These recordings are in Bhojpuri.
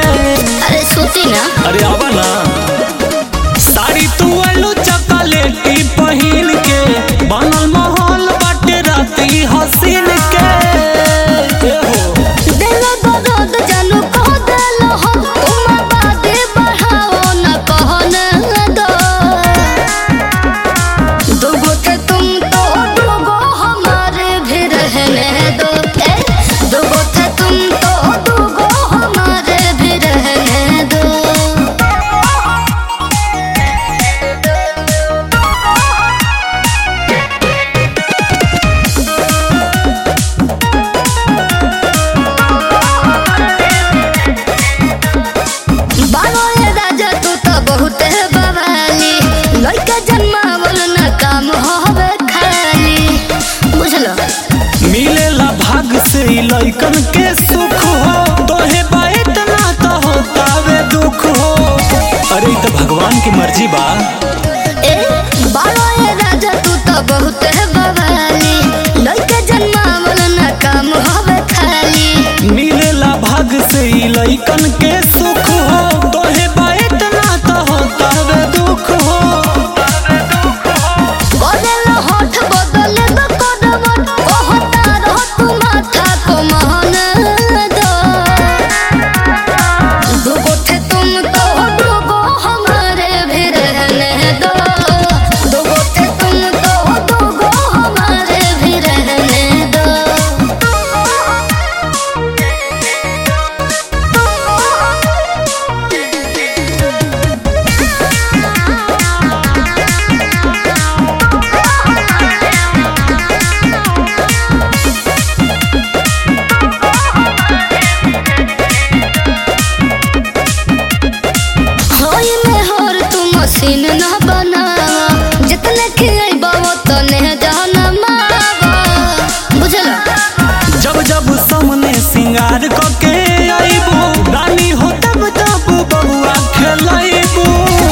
अरे सोती ना अरे आवा ना साड़ी तू आलू चॉकलेटी पहिन के बनल माहौल बाटे राती हसीन के ए हो दिल दर्द जानू कह दिल हो तुम बातें बढ़ाओ न कहो न दो दुगो के तुम तो दुगो हमारे भी रहने दो ए, दुगो थे तुम तो दुगो हमारे भी रहने दो बाबा ये राजा तू तो बहुत है बवाली लड़का जन्मावल न काम होवे खाली बुझलो मिलेला भाग से ई लइकन के सुख हो तोहे बात ना तो होतावे दुख हो अरे ई तो भगवान की मर्जी बा ए बाबा ये राजा तू तो बहुत है बवाली लड़का जन्मावल न काम होवे खाली मिलेला भाग से ई लइकन के सुख हो तोहे बात ना तो होतावे दुख हो बदल होठ बदल दो करवट कहता रह तू माथा को मान दो दुगो थे तुम तो दुगो हमारे भी रहने दो दुगो थे तुम तो दुगो हमारे भी रहने दो होई में होर तू मशीन न बनावा जितने खियाइबा तने जाना मावा बुझला जब जब सामने सिंगार कके आईबू रानी हो तब तब बबुआ खेलाइबू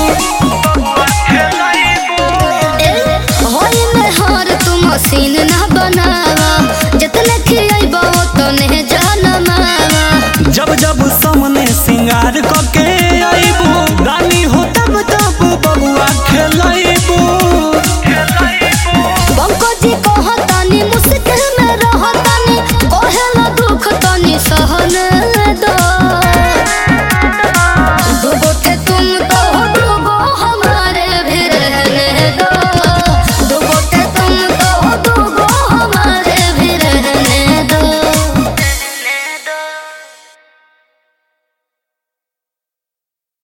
ए होई में होर तू मशीन न बनावा जितने खियाइबा तने जाना मावा जब जब सामने सिंगार कके